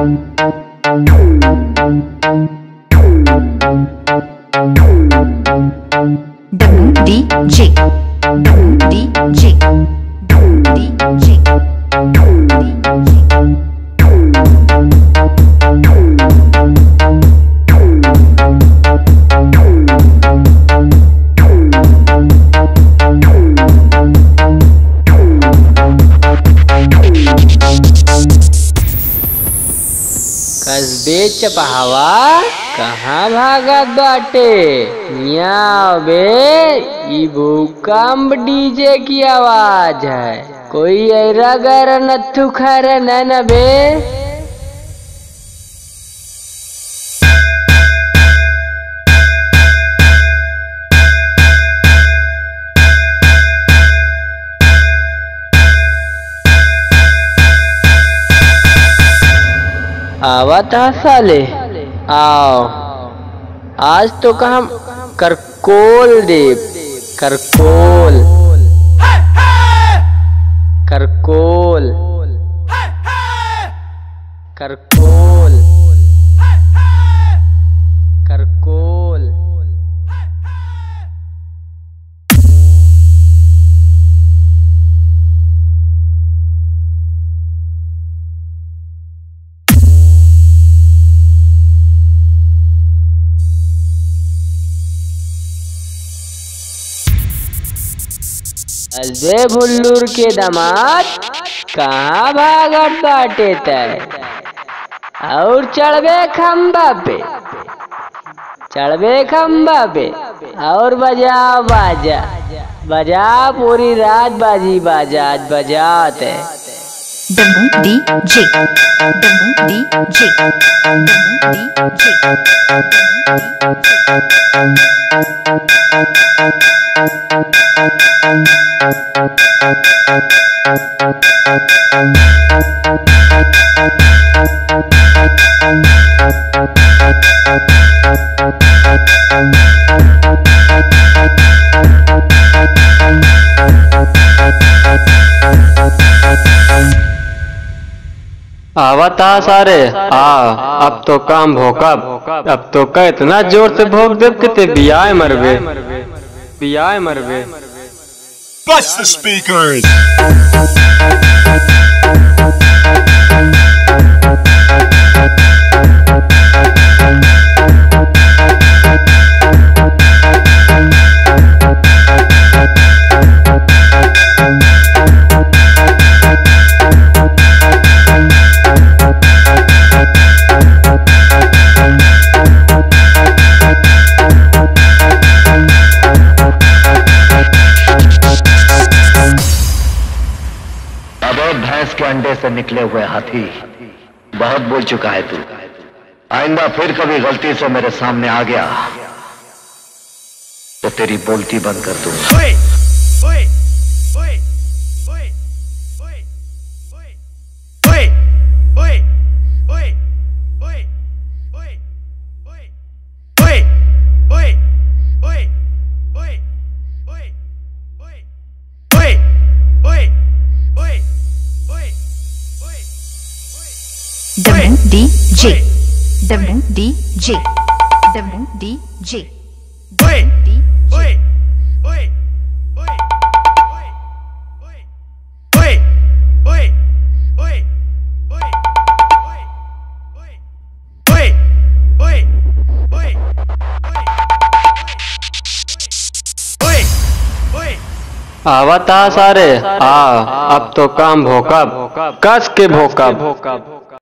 WDJ WDJ WDJ WDJ कसबे चपहावा कहाँ भागत बाटे मियाँ बे ई भूकंप डीजे की आवाज है कोई ऐरा गैरा नत्थु खैर न बे आवत हा साले आओ आज तो का हम करकोल देव करकोल करकोल करकोल करकोल अजय भुल्लूर के दामाद कहाँ भागत बाटे तय और चढ़बे खम्बा पे चढ़बे खम्बा पे और बजा बाजा बजा पूरी रात बाजी बाजा आज बजात है WDJ WDJ WDJ आवता सारे आ अब तो काम भोकब अब तो का इतना जोर से भोग देव कि ते बियाए मरबे बियाए मरबे Bust the speakers. अब भैंस के अंडे से निकले हुए हाथी बहुत बोल चुका है तू आइंदा फिर कभी गलती से मेरे सामने आ गया तो तेरी बोलती बंद कर दूंगा WDJ WDJ WDJ WDJ आवता सारे आ अब तो काम भोकब कस के भोकब